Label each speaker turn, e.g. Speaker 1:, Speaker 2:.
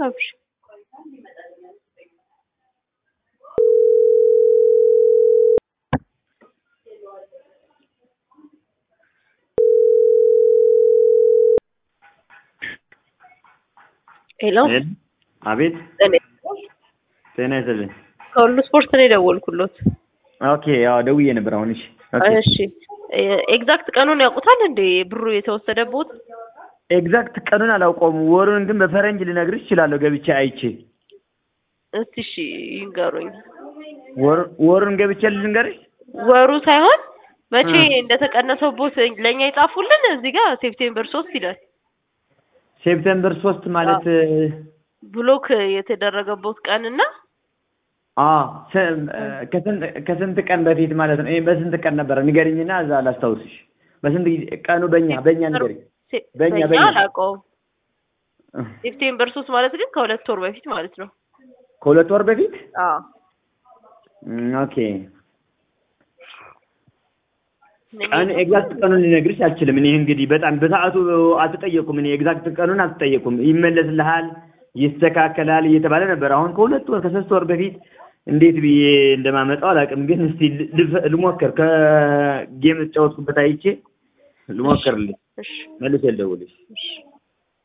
Speaker 1: አብሽ ሄሎ
Speaker 2: አቤት
Speaker 1: እኔ
Speaker 2: ጤና ይስጥልኝ።
Speaker 1: ከሁሉ ስፖርት ነው የደወልኩሎት።
Speaker 2: ኦኬ ያው ደውዬ ነበር አሁን። እሺ ኦኬ
Speaker 1: እሺ ኤግዛክት ቀኑን ያውቁታል እንዴ ብሩ የተወሰደቦት?
Speaker 2: ኤግዛክት ቀኑን አላውቀውም። ወሩን ግን በፈረንጅ ልነግርሽ እችላለሁ ገብቼ አይቼ።
Speaker 1: እስቲ እሺ ይንገሩኝ።
Speaker 2: ወር- ወሩን ገብቼ ልንገርሽ።
Speaker 1: ወሩ ሳይሆን መቼ
Speaker 2: እ።
Speaker 1: እንደተቀነሰቦት ለእኛ ይጻፉልን። እዚህ ጋር ሴፕቴምበር ሶስት ይላል።
Speaker 2: ሴፕቴምበር ሶስት ማለት
Speaker 1: ብሎክ የተደረገቦት ቀንና
Speaker 2: አ ከስንት ከስንት ቀን በፊት ማለት ነው? ይሄ በስንት ቀን ነበረ ንገሪኝና እዛ ላስታውስሽ። በስንት ጊዜ ቀኑ በእኛ በእኛ ንገሪኝ።
Speaker 1: ሴ-
Speaker 2: በእኛ-
Speaker 1: በእኛ
Speaker 2: በእኛ።
Speaker 1: አላውቀውም። ሴፕቴምበር ሶስት ማለት ግን ከሁለት ወር በፊት ማለት ነው።
Speaker 2: ከሁለት ወር በፊት
Speaker 1: አዎ
Speaker 2: እም፣ ኦኬ ቀን ኤግዛክት ቀኑን ልነግርሽ አልችልም። እኔ እንግዲህ በጣም በሰዓቱ አልተጠየቁም። እኔ ኤግዛክት ቀኑን አልተጠየቁም። ይመለስልሃል፣ ይስተካከላል እየተባለ ነበር። አሁን ከሁለት ወር ከሶስት ወር በፊት እንዴት ብዬ እንደማመጣው አላውቅም። ግን እስቲ ልፍ- ልሞክር። ከጌም የተጫወትኩበት አይቼ ልሞክርልሽ፣
Speaker 1: እሺ
Speaker 2: መልሼ ልደውልሽ።
Speaker 1: እሺ